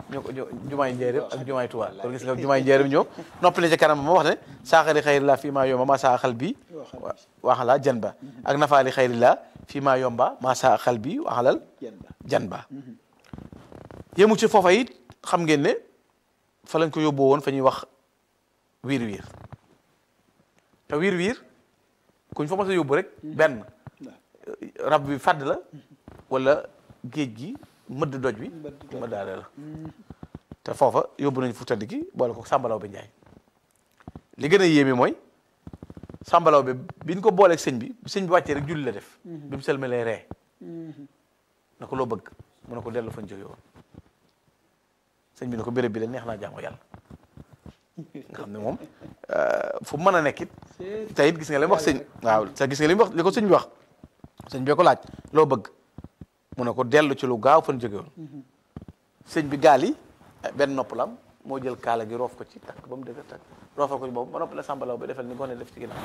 ñu ko jumaay njëriñ ak jumaay Tuubaa kon gis nga jumaay njëriñ ñoom noppi na ci kanam ma wax ne saaxali xayrillah fii maa yomba maa saaxal bi waxala jan ba ak nafaali xayrillah fii maa yomba maa saaxal bi waxalal jan ba yemu ci foofa it xam ngeen ne fa lañ ko yóbboo woon fa ñuy wax wiir wiir te wiir wiir kuñ fa mas a yóbbu rek benn rab bi fàdd la wala géej gi mëdd doj bi ma daale la te foofa yóbbu nañ fu tëdd gi boole ko sàmbalaw bi njaay li gën a yéeme mooy sàmbalaw bi biñ ko booleeg sëñ bi sëñ bi wàccee rek julli la def bi mu selmalee ree na ko loo bëgg mu ne ko dellu fañ jóge woon sëñ bi ne ko béréb bi la neex naa jaamu yàlla nga xam ne moom fu mën a nekk it te it gis nga li mu wax sëñ waaw te gis nga li mu wax li ko sëñ bi wax sëñ bi ko laaj loo bëgg mu ne ko dellu ci lu gaaw fan jóge woon sëñ bi gaal yi benn nopp la am moo jël kaala gi roof ko ci takk ba mu dëgg takk roofal ko ci boobu ba noppi la sàmbalaw bi defal ni gone def ci ginnaaw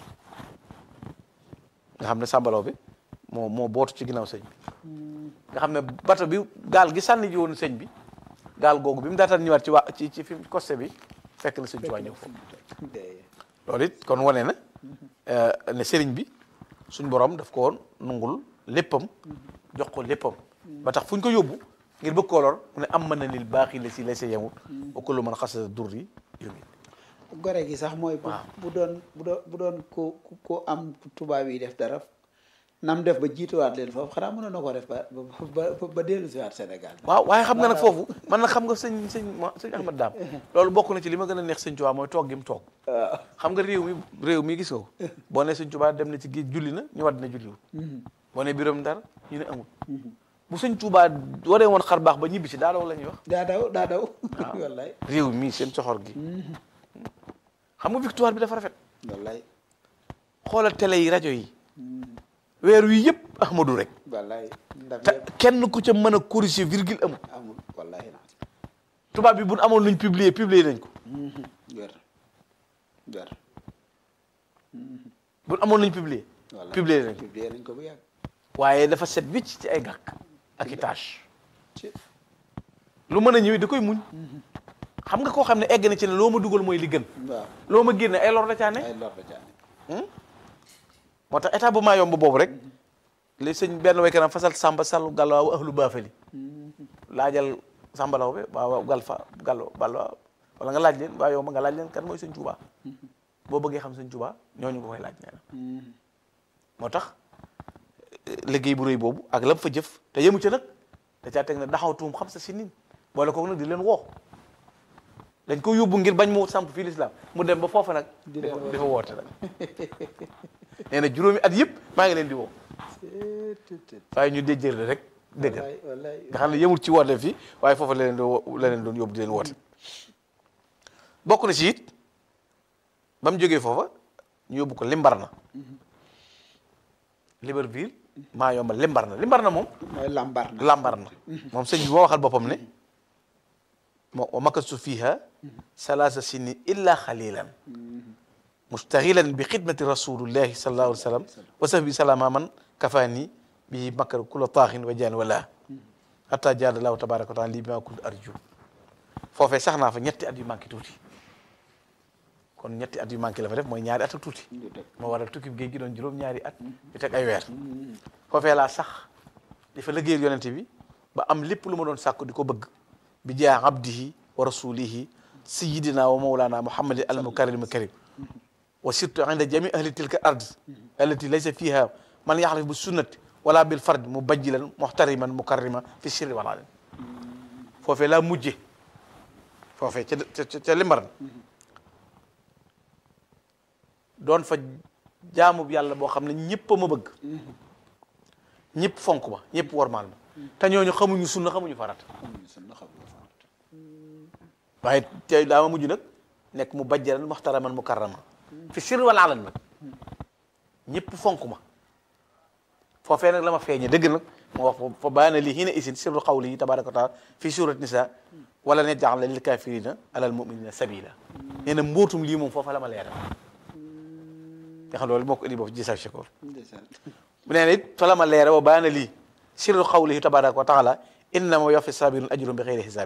nga xam ne sàmbalaw bi moo moo bootu ci ginnaaw sëñ bi nga xam ne bato bi gaal gi sànni ji woon sëñ bi gaal googu bi mu daataan ñëwaat ci waa ci ci fi costé bi fekk na sëñ Tuubaa ñëw foofu loolu it kon wane na ne sëriñ bi suñ borom daf ko woon nungul léppam jox ko léppam ba tax fu ñu ko yóbbu ngir bëgg koo lor mu ne am mën na nil baaxi la si lay sa yemut wa kullu man xasasa durri yumi gore gi sax mooy bu bu doon bu doon bu doon ko ko am tubaab yi def dara nam def ba jiituwaat leen foofu xanaa mënoon na ko def ba ba ba dellu si waat Sénégal waaw waaye xam nga nag foofu man nag xam nga sëñ sëñ sëñ Ahmad Daam loolu bokk na ci li ma gën a neex sëñ Tuubaa mooy toog gi mu toog xam nga réew mi réew mi gis nga ko boo ne sëñ Tuubaa dem na ci géej julli na ñu wadd na julliwul boo ne biram dara ñu ne amul bu sëñ Tuubaa waree woon xar baax ba ñibbi si daa daw la ñuy wax daa daw daa daw wallaay réew mi seen coxor gi xam nga victoire bi dafa rafet wallaay xoolal télé yi rajo yi weer wi yëpp Ahmadou rek wallaay ndam te kenn ku ca mën a corriger virgule amul amul wallaay na tubaab bi bu amoon luñ publier publier nañ ko wér wér bu amoon luñ publier wallaay publier nañ ko publier nañ ko bu yàgg waaye dafa set wicc ci ay gàkk ak i tâche ci lu mën a ñëwee da koy muñ xam nga koo xam ne egg na ci ne loo ma dugal mooy li gën waaw loo ma génne ay lor da caa ne ay lor da caane moo tax état bu maa yomb boobu rek li sëñ benn waykanam fasal sàmba sàllu gàllawaaw ahlu baafali laajal sàmbalaw bi waaw gal fa gallo ballo wala nga laaj leen waa yomb nga laaj leen kan mooy sëñ Tuubaa boo bëggee xam sëñ Tuubaa ñooñu nga koy laaj nee na moo tax liggéey bu rëy boobu ak lam fa jëf te yemu ca nag da caa teg ne daxaw tuum xam sa si nin boole kooku nag di leen woo dañ ko yóbbu ngir bañ mu samp fii lislaam mu dem ba foofa nag Di di leen fa di fa woote nag nee na juróomi at yëpp maa ngi leen di woo waaye ñu déjjër la rek déggal wallaay wallaay nga xam ne yemul ci woote fii waaye foofa la leen doon wo- la leen doon yóbbu di leen woote bokk na ci it ba mu jógee foofa ñu yóbbu ko Limbarna Libreville maa yombal Limbarna Limbarna moom mooy lambar na Lambarna moom sëñ bi moo waxal boppam ne moo wa makastu fiha salaasa sini illa xalilan mustaxilan bi xidmati rasulillahi sallallahu alayhi wa sallam wa sahbi salama man kafaani bi makkar kula taaxin wa jaan wala hatta jaada lahu tabaraka wa taala lii bi ma kuntu arju foofee sax naa fa ñetti at yu manqué tuuti kon ñetti at yu manqué la fa def mooy ñaari at ak tuuti ñu teg moo waral tukki géej gi doon juróom-ñaari at yu teg ay weer foofee laa sax di fa liggéeyal yonente bi ba am lépp lu ma doon sàkku di ko bëgg bi jaa abdihi wa rasulihi sayidina wa mawlana muhammadin al mukarrim karim wa surtout inda jami ahli tilka ard allati laysa fiha man yaxlif bi sunnati wala bil fard mu bajjilan muxtariman mukarrima fi sirri wala len foofee laa mujje foofee ca ca ca limbaran doon fa jaamu yàlla boo xam ne ñëpp a ma bëgg ñëpp fonk ma ñëpp wormaal ma te ñooñu xamuñu sunna xamuñu farata xamuñu sunna xamuñu farat waaye tey daa ma mujj nag nekk mu bajjalan muxtaraman mukarrama fi sirri wala alan nag ñëpp fonk ma foofee nag la ma feeñe dëgg nag moo wax fa baana li hina isin sirru qawli tabaraka wa taala fi surat nisa wala ne jaxla lil kafirina alal muminina sabila nee na mbootum lii moom foofa la ma leeral nga xam loolu moo ko indi boobu jisaw shakoor ndeysaan bu nee na it fa la ma leeral wa baana lii sirru qawlihi tabaraka wa taala innama yofi sabirun ajrum bi xeyri xisaab